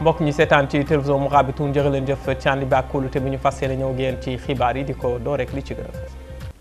mbokk ñi seetaan ci télévision Mourabitoun jërë leen jëf ci ànd bi ak kóolute bi ñu fas yéene ñëw ngeen ci xibaar yi di ko door rek li ci gën a fës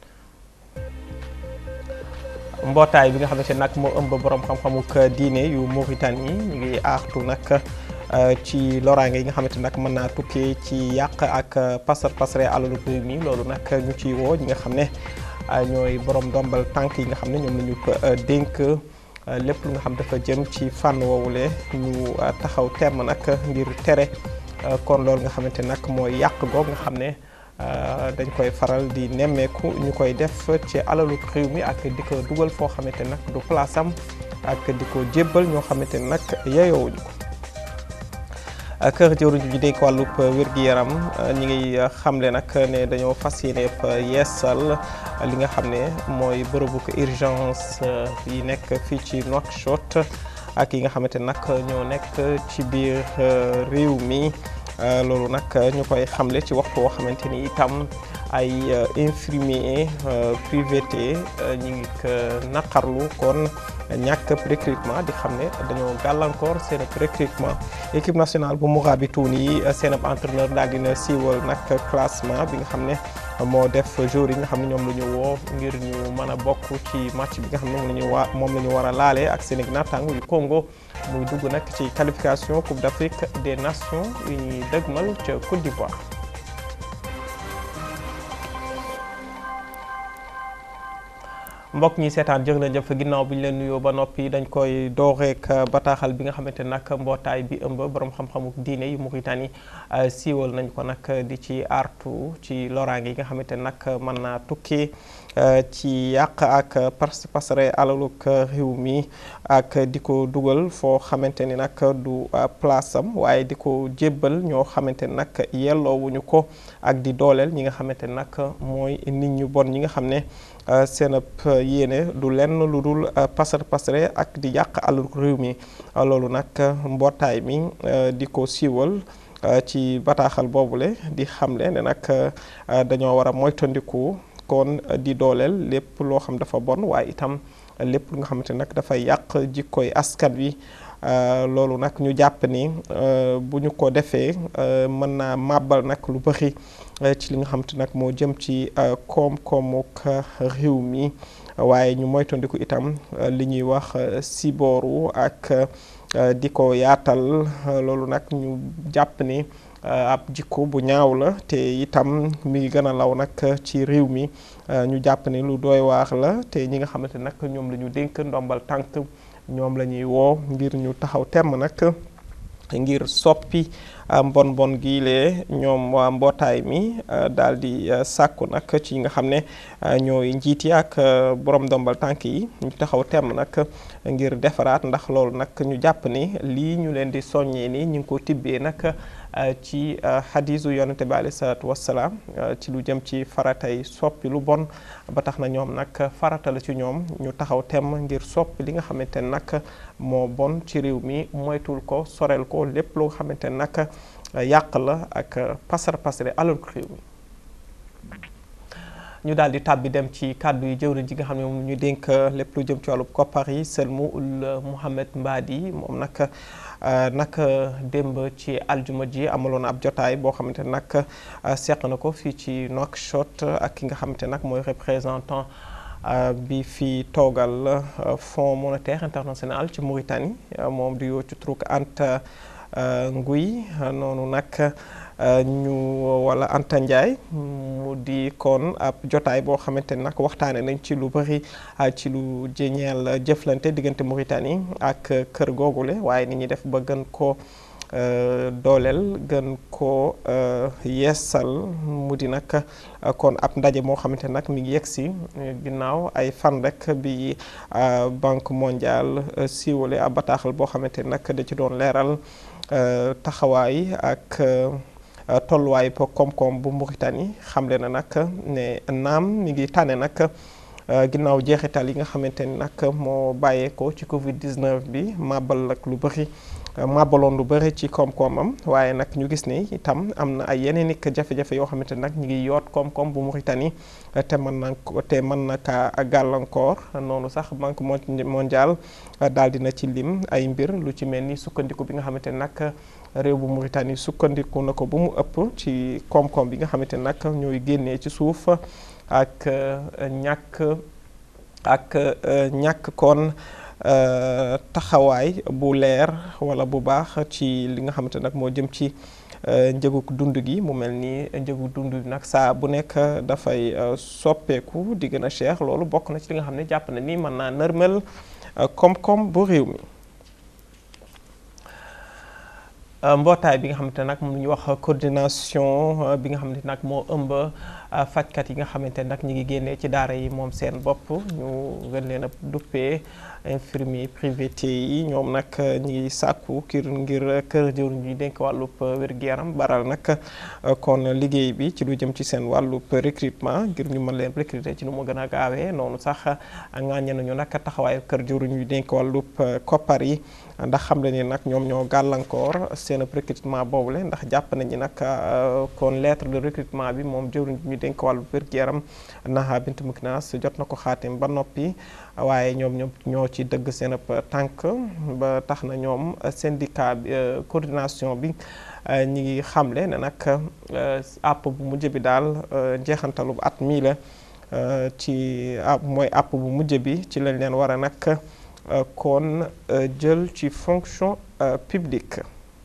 mbootaay bi nga xamante nag moo ëmb borom xam-xamuk diine yu Mauritanie ñu ngi aartu nag ci loraange yi nga xamante nag mën naa tukkee ci yàq ak pasar pasare alalu réew mi loolu nag ñu ci woo ñi nga xam ne ñooy borom ndombal tànk yi nga xam ne ñoom la ñu ko dénk lépp lu nga xam dafa jëm ci fànn woowule ñu taxaw temm nag ngir tere kon loolu nga xamante nag mooy yàq goog nga xam ne dañ koy faral di nemmeeku ñu koy def ci alalu réew mi ak di ko dugal foo xamante nag du place am ak di ko jébbal ñoo xamante nag yeyoowuñu ko kër jëwriñ ji dénk wàllub wér-gi-yaram ñi ngi xamle nag ne dañoo fas yéene yeesal li nga xam ne mooy bërëbu urgence yi nekk fii ci Nouakchott ak yi nga xamante nag ñoo nekk ci biir réew mi loolu nag ñu koy xamle ci waxtu woo xamante ni itam ay infirmier privé ñi ngi ko naqarlu kon ñàkk recrutement di xam ne dañoo gàllankoor seen recrutement équipe nationale bu Mourabitoun yi seen ab entraîneur daal dina siiwal nag classement bi nga xam ne moo def jour yi nga xam ne ñoom la ñu woo ngir ñu mën a bokk ci match bi nga xam ne moom la ñu waa moom la ñu war a laale ak seen naataango yu Congo muy dugg nag ci qualification Coupe d'Afrique des Nations yu ñuy dëgmal ca Côte d'Ivoire. mbokk ñi seetaan jërë leen jëf ginnaaw bi ñu leen nuyoo ba noppi dañ koy dooreek bataaxal bi nga xamante nag mbootaay bi ëmb borom xam-xamu diine yu Mauritanie siiwal nañ ko nag di ci artu ci loraange yi nga xamante nag mën naa tukki ci yàq ak parce pasare alaluk réew mi ak di ko dugal foo xamante ni nag du place am waaye di ko jébbal ñoo xamante ni nag yelloowuñu ko ak di dooleel ñi nga xamante ni nag mooy nit ñu bon ñi nga xam ne seen ab yéene du lenn lu dul pasar pasare ak di yàq alal réew mi loolu nag mbootaay mi di ko siiwal ci bataaxal boobule di xamle ne nag dañoo war a moytandiku kon di dooleel lépp loo xam dafa bon waaye itam lépp lu nga xamante nag dafay yàq jikkoy askan wi loolu nag ñu jàpp ni bu ñu ko defee mën naa màbbal nag lu bëri ci li nga xamante nag moo jëm ci koom-koomuk réew mi waaye ñu moytandiku itam li ñuy wax sibooru ak di ko yaatal loolu nag ñu jàpp ni ab jikko bu ñaaw la te itam mi ngi gën a law nag ci réew mi ñu jàpp ni lu doy waax la te ñi nga xamante nag ñoom la ñu dénk ndombal tànk ñoom la ñuy woo ngir ñu taxaw temm nag ngir soppi mbon bon gii lee ñoom waa mbootaay mi daal di sàkku nag ci nga xam ne ñooy njiit yi ak borom ndombal tànk yi ñu taxaw temm nag ngir defaraat ndax loolu nag ñu jàpp ni lii ñu leen di soññee ni ñu ngi ko tibbee nag ci xadiisu yonente bi alayhi salaatu wassalaam ci lu jëm ci faratay soppi lu bon ba tax na ñoom nag farata la ci ñoom ñu taxaw temm ngir soppi li nga xamante ne nag moo bon ci réew mi moytul ko sorel ko lépp loo xamante ne nag yàq la ak pasar pasare alal ko réew mi ñu daal di tàbbi dem ci kàddu yi jëwriñ ji nga xam ne moom ñu dénk lépp lu jëm ci wàllu koppar yi Selmou Mouhamed Mbadi moom nag nag démb ci aljuma ji amaloon ab jotaay boo xamante nag seq na ko fii ci Nouakchott ak ki nga xamante nag mooy représentant bi fi toogal Fonds monétaire international ci Mauritanie moom di yoo ci truk Anta Nguy noonu nag ñu wala Anta Ndiaye mu di kon ab jotaay boo xamante ni nag waxtaane nañ ci lu bëri ci lu jëñeel jëflante diggante Mauritanie ak kër googule waaye ni ñuy def ba gën ko dooleel gën ko yeesal mu di nag kon ab ndaje moo xamante nag mi ngi yegg si ginnaaw ay fan rek bi banque mondiale siiwale ab bataaxal boo xamante nag da ci doon leeral taxawaay ak tolluwaay po koom-koom bu Mauritanie xamle na nag ne naam mi ngi tànne nag ginnaaw jeexital yi nga xamante ni nag moo bàyyeekoo ci Covid 19 bi màbbal ak lu bëri màbbaloon lu bëri ci koom-koomam waaye nag ñu gis ni itam am na ay yeneen i jafe-jafe yoo xamante nag ñu ngi yoot koom-koom bu Mauritanie te mën na te mën na kaa gàllankoor noonu sax banque mondiale daal dina ci lim ay mbir lu ci mel ni sukkandiku bi nga xamante nag réew bu Mauritanie sukkandiku na ko bu mu ëpp ci koom-koom bi nga xamante nag ñooy génnee ci suuf ak ñàkk ak ñàkk kon taxawaay bu leer wala bu baax ci li nga xamante nag moo jëm ci njëgu dund gi mu mel ni njëgu dund gi nag saa bu nekk dafay soppeeku di gën a cher loolu bokk na ci li nga xam ne jàpp na ni mën naa nërmel koom-koom bu réew mi mbootaay bi nga xamante nag mu ñu wax coordination bi nga xamante nag moo ëmb fajkat yi nga xamante nag ñi ngi génnee ci daara yi moom seen bopp ñu gën leen a duppee infirmier privé yi ñoom nag ñi ngi sàkku kir ngir kër jëwriñ ñuy dénk wàllub wér-gu-yaram baral nag kon liggéey bi ci lu jëm ci seen wàllub recrutement ngir ñu mën leen recruter ci nu mu gën a gaawee noonu sax ŋàññe nañu nag taxawaayu kër jëwriñ ñuy dénk wàllub koppar yi ndax xam le ni nag ñoom ñoo gàllankoor seen recrutement boobule ndax jàpp nañu nag kon lettre de recrutement bi moom jëwriñ ñu dénk wàllu wér-gu-yaram Naha Bint Muknas jot na ko xaatim ba noppi waaye ñoom ñoom ñoo ci dëgg seen ab tànk ba tax na ñoom syndicat bi coordination bi ñi ngi xamle ne nag àpp bu mujj bi daal njeexantalu at mii la ci àpp mooy àpp bu mujj bi ci lañ leen war a nag kon jël ci fonction publique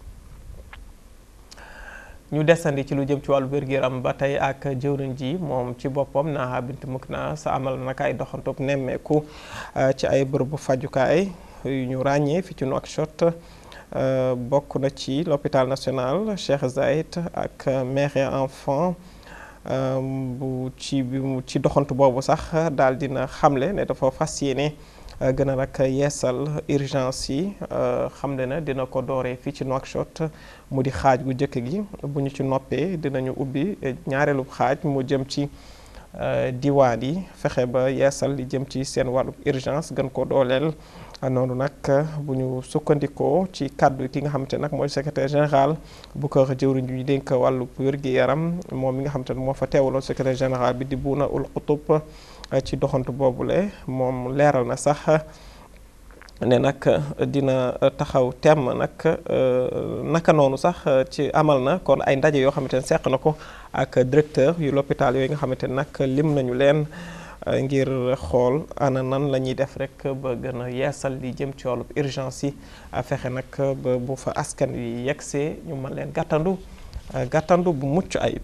ñu desandi ci lu jëm ci wàllu wér-gu-yaram ba tey ak jëwriñ ji moom ci boppam Naha Bint Muknas amal nag ay doxantub nemmeeku ci ay bërëbu fajukaay yu ñu ràññee fi ci Nouakchott bokk na ci l'hôpital national Cheikh Zayed ak mère et enfant bu ci bi ci doxantu boobu sax daal dina xamle ne dafa fas yéene gën a nag yeesal urgence yi xamle na dina ko dooree fii ci Nouakchott mu di xaaj gu njëkk gi bu ñu ci noppee dinañu ubbi ñaareelu xaaj mu jëm ci diwaan yi fexe ba yeesal li jëm ci seen wàllu urgence gën ko dooleel noonu nag bu ñu sukkandikoo ci kàddu ki nga xamante nag mooy secrétaire général bu kër jëwriñ ñu dénk wàllu wér-gi-yaram moom mi nga xamante ne moo fa teewaloon secrétaire général bi di Bouna Ould Qutub ci doxantu boobule moom leeral na sax ne nag dina taxaw temm nag naka noonu sax ci amal na kon ay ndaje yoo xamante ne seq na ko ak directeur yu l'hôpital yooyu nga xamante ne nag lim nañu leen ngir xool ana nan la ñuy def rek ba gën a yeesal li jëm ci wàllu urgence yi fexe nag ba bu fa askan wi yegsee ñu mën leen gàttandu gàttandu bu mucc ayib.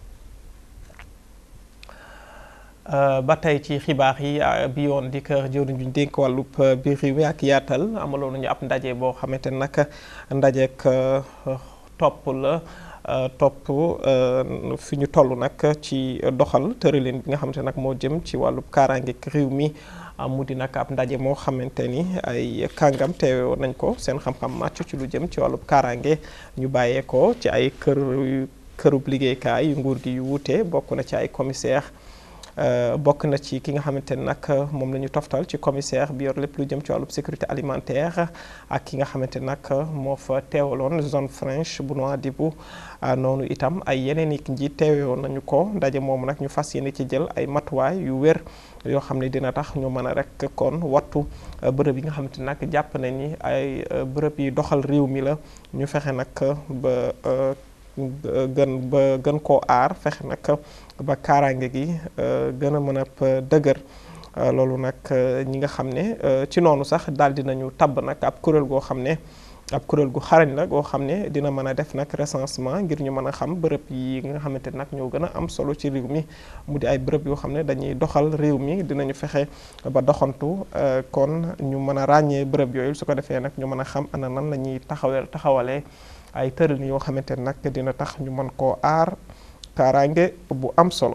ba tey ci xibaar yi bi yoon di kër jëwriñ bi ñu dénk wàllub biir réew mi ak yaatal amaloon nañu ab ndaje boo xamante ne nag ndajeek topp la topp fi ñu toll nag ci doxal tëralin bi nga xamante nag moo jëm ci wàllub kaaraangeek réew mi mu di nag ab ndaje moo xamante ni ay kàngam teewe nañ ko seen xam-xam màcc ci lu jëm ci wàllub kaaraange ñu bàyyee ko ci ay kër kërub liggéeykaay yu nguur gi yu wuute bokk na ci ay commissaire bokk na ci ki nga xamante ne nag moom la ñu toftal ci commissaire bi yor lépp lu jëm ci wàllub sécurité alimentaire ak ki nga xamante ne nag moo fa teewaloon zone franche bu Nouadhibou noonu itam ay yeneen i njiit teewoon nañu ko ndaje moomu nag ñu fas yéene ci jël ay matuwaay yu wér yoo xam ne dina tax ñu mën a rek kon wattu bërëb yi nga xamante ne nag jàpp nañ ni ay bërëb yi doxal réew mi la ñu fexe nag ba gën ba gën koo aar fexe nag ba kaaraange gi gën a mën a dëgër loolu nag ñi nga xam ne ci noonu sax daal dinañu tabb nag ab kuréel goo xam ne ab kuréel gu xarañ la goo xam ne dina mën a def nag recensement ngir ñu mën a xam bërëb yi nga xamante nag ñoo gën a am solo ci réew mi mu di ay bërëb yoo xam ne dañuy doxal réew mi dinañu fexe ba doxantu kon ñu mën a ràññee bërëb yooyu su ko defee nag ñu mën a xam ana nan la ñuy taxawee taxawalee ay tëral yoo xamante nag dina tax ñu mën koo aar kaaraange bu am solo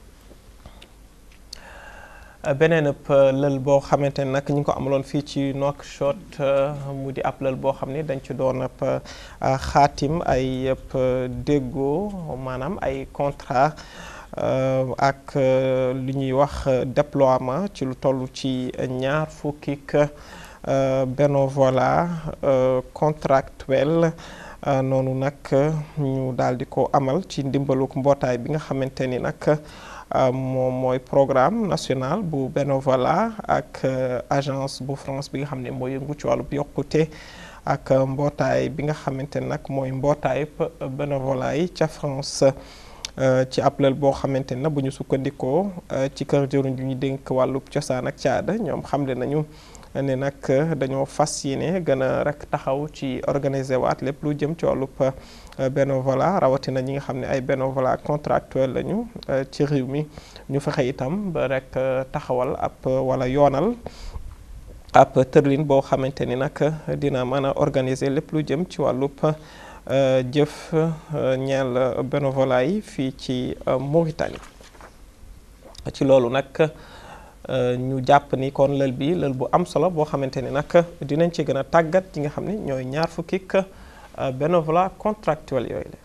beneen ëpp lël boo xamante ne nag ñu ngi ko amaloon fii ci Nouakchott mu di ab lël boo xam ne dañ ci doon ab xaatim ay yëpp déggoo maanaam ay contrat ak li ñuy wax déploiement ci lu toll ci ñaar fukki bénévolat contractuel noonu nag ñu daal di ko amal ci ndimbaluk mbootaay bi nga xamante ni nag moom mooy programme national bu bénévolat ak agence bu France bi nga xam ne mooy yëngu ci wàllu yokkute ak mbootaay bi nga xamante ni nag mooy mbootaay bénévolat yi ca France ci ab lël boo xamante ne bu ñu sukkandikoo ci kër jëruñ ju ñu dénk wàllub cosaan ak caada ñoom xamle nañu ne nag dañoo fas yéene gën a rek taxaw ci organiser waat lépp lu jëm ci wàllub bénévolat rawatina ñi nga xam ne ay bénévolat contractuel lañu ci réew mi ñu fexe itam ba rek taxawal ab wala yoonal ab tërlin boo xamante ni nag dina mën a organiser lépp lu jëm ci wàllub jëf ñeel bénévolat yi fii ci Mauritanie ci loolu nag ñu jàpp ni kon lël bi lël bu am solo boo xamante ni nag dinañ ci gën a tàggat ñi nga xam ne ñooy ñaar fukkik bénévolat contractuel yooyu la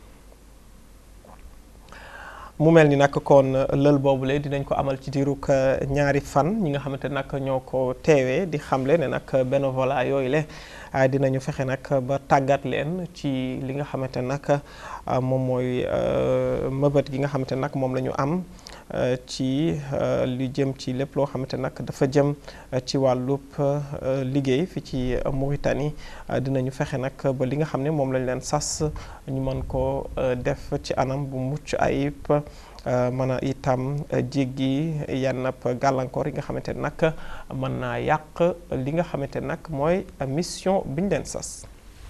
mu mel ni nag kon lël boobule dinañ ko amal ci diirug ñaari fan ñi nga xamante nag ñoo ko teewee di xamle ne nag bénévolat yooyu le dinañu fexe nag ba tàggat leen ci li nga xamante nag moom mooy mëbët gi nga xamante nag moom la ñu am ci li jëm ci lépp loo xamante nag dafa jëm ci wàllub liggéey fi ci Mauritanie dinañu fexe nag ba li nga xam ne moom lañ leen sas ñu mën ko def ci anam bu mucc ayib mën a itam jéggi yenn gàllankoor yi nga xamante ne nag mën naa yàq li nga xamante nag mooy mission bi ñu leen sas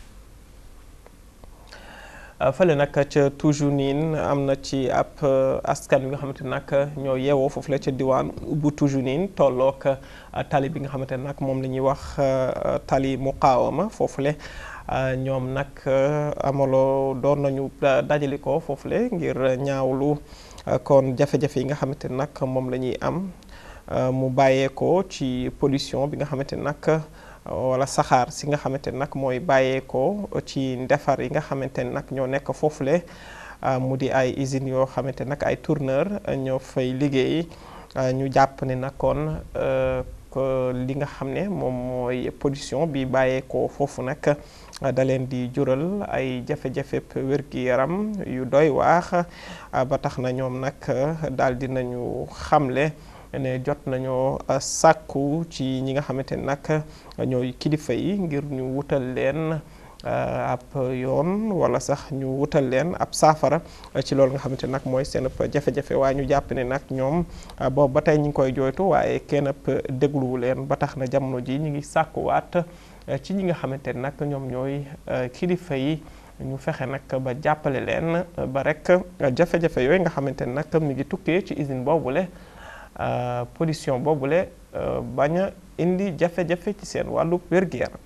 fële nag ca toujours niin am na ci ab askan wi nga xamante nag ñoo yeewoo foofu la ca diwaan bu toujours niin tolloog tali bi nga xamante ne nag moom la ñuy wax tali muqaawama foofule ñoom nag amaloo doon nañu dajale ko foofule ngir ñaawlu kon jafe-jafe yi nga xamante ne nag moom la ñuy am mu bàyyeekoo ci pollution bi nga xamante ne nag wala saxaar si nga xamante ne nag mooy bàyyeekoo ci ndefar yi nga xamante ne nag ñoo nekk foofule mu di ay usines yoo xamante nag ay tourneur ñoo fay liggéey ñu jàpp ne nag kon li nga xam ne moom mooy pollution bi bàyyeekoo foofu nag da leen di jural ay jafe-jafe wér-gi-yaram yu doy waax ba tax na ñoom nag daal di nañu xamle ne jot nañoo sàkku ci ñi nga xamante ne nag ñooy kilifa yi ngir ñu wutal leen ab yoon wala sax ñu wutal leen ab saafara ci loolu nga xamante nag mooy seen jafe-jafe waaye ñu jàpp ne nag ñoom boobu ba tey ñu ngi koy jooytu waaye kenn dégluwu leen ba tax na jamono ji ñu ngi sàkkuwaat ci ñi nga xamante ne nag ñoom ñooy kilifa yi ñu fexe nag ba jàppale leen ba rek jafe-jafe yooyu nga xamante ne nag mi ngi tukkee ci usine boobule pollution boobule bañ a indi jafe-jafe ci seen wàllu wér-gu-yaram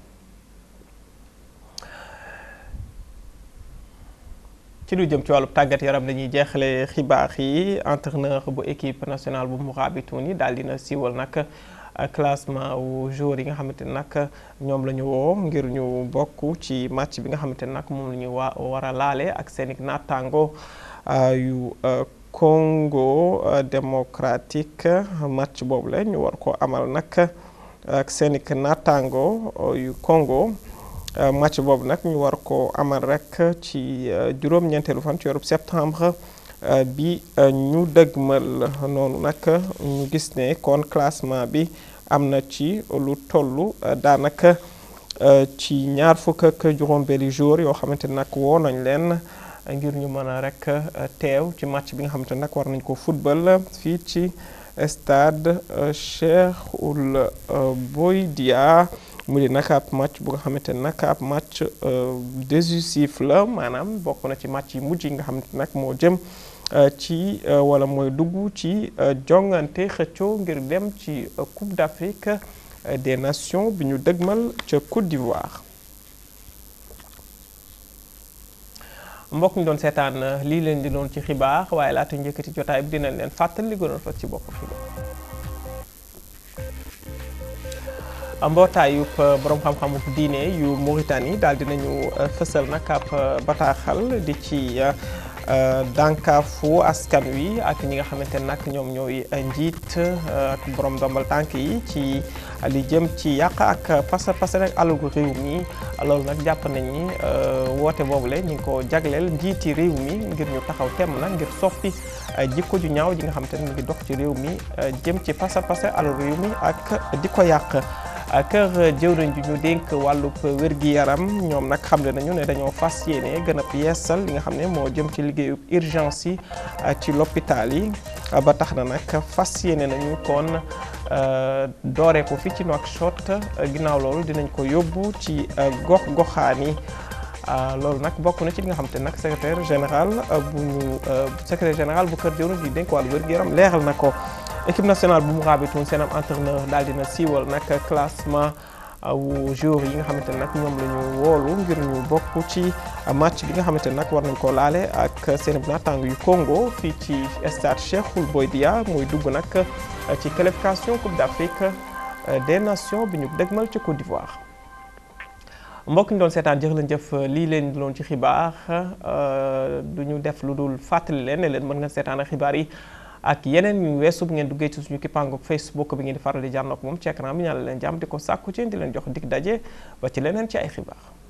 ci lu jëm ci wàllu tàggat yaram dañuy jeexale xibaar yi entraîneur bu équipe nationale bu Mourabitouni daal dina siiwal nag classement wu joueurs yi nga xamante ne nag ñoom la ñu woo ngir ñu bokk ci match bi nga xamante ne nag moom la ñu wa war a laale ak seen i naataango yu Congo démocratique match boobu la ñu war ko amal nag ak seen i naataango yu Congo. match boobu nag ñu war ko amal rek ci juróom-ñeenteelu fan ci weeru septembre bi ñu dëgmal noonu nag ñu gis ne kon classement bi am na ci lu toll daanaka ci ñaar fukk ak juróom-benni jour yoo xamante nag woo nañ leen ngir ñu mën a rek teew ci match bi nga xamante nag war nañ ko football fii ci stade Cheikh Ould Bouidia mu di nag ab match bu nga xamante ne nag ab match décisif la maanaam bokk na ci match yi mujj yi nga xamante nag moo jëm ci wala mooy dugg ci jongante xëccoo ngir dem ci Coupe d'Afrique des Nations bi ñu dëgmal ca Côte d'Ivoire. mbokk ñu doon seetaan lii leen di doon ci xibaar waaye laata njëkkati jotaay bi dinañ leen fàttali li gënoon fa ci bopp xibaar. mbootaayub borom xam-xamu diine yu Mauritanie daal dinañu fësal nag ab bataaxal di ci dànkaafu askan wi ak ñi nga xamante ne nag ñoom ñooy njiit ak borom ndombal tànk yi ci li jëm ci yàq ak pasa pasa rek alalu réew mi loolu nag jàpp nañ ni woote boobule ñu ngi ko jagleel njiiti réew mi ngir ñu taxaw temm nag ngir soppi jikko ju ñaaw ji nga xamante ne mu ngi dox ci réew mi jëm ci pasa pasa alalu réew mi ak di ko yàq. kër jëwriñ ji ñu dénk wàllub wér-gi-yaram ñoom nag xamle nañu ne dañoo fas yéene gën a yeesal li nga xam ne moo jëm ci liggéeyu urgence yi ci l'hôpital yi ba tax na nag fas yéene nañu kon dooree ko fi ci Nouakchott ginnaaw loolu dinañ ko yóbbu ci gox goxaan yi loolu nag bokk na ci li nga xam te nag secrétaire général bu ñu secrétaire général bu kër jëwriñ ji ñu dénk wàllu wér-gi-yaram leeral na ko équipe nationale bu mu raabitoon seen am entraîneur daal dina siiwal nag classement wu joueurs yi nga xamante ne nag ñoom la ñu woolu ngir ñu bokk ci match bi nga xamante ne nag war nañ koo laale ak seen naataango yu Congo fii ci stade Cheikhoul Boidia muy dugg nag ci qualification Coupe d'Afrique des Nations bi ñu dëgmal ci Côte d'Ivoire. mbokk ñu doon seetaan jëf leen jëf lii leen doon ci xibaar du ñu def lu dul fàttali leen ne leen mën nga seetaan xibaar yi. ak yeneen ñu weesu bu ngeen duggee ci suñu kippaangu Facebook bi ngeen di faral di jànnoog moom ci écran bi ñaan leen jàmm di ko sàkku ci di leen jox dig daje ba ci leneen ci ay xibaar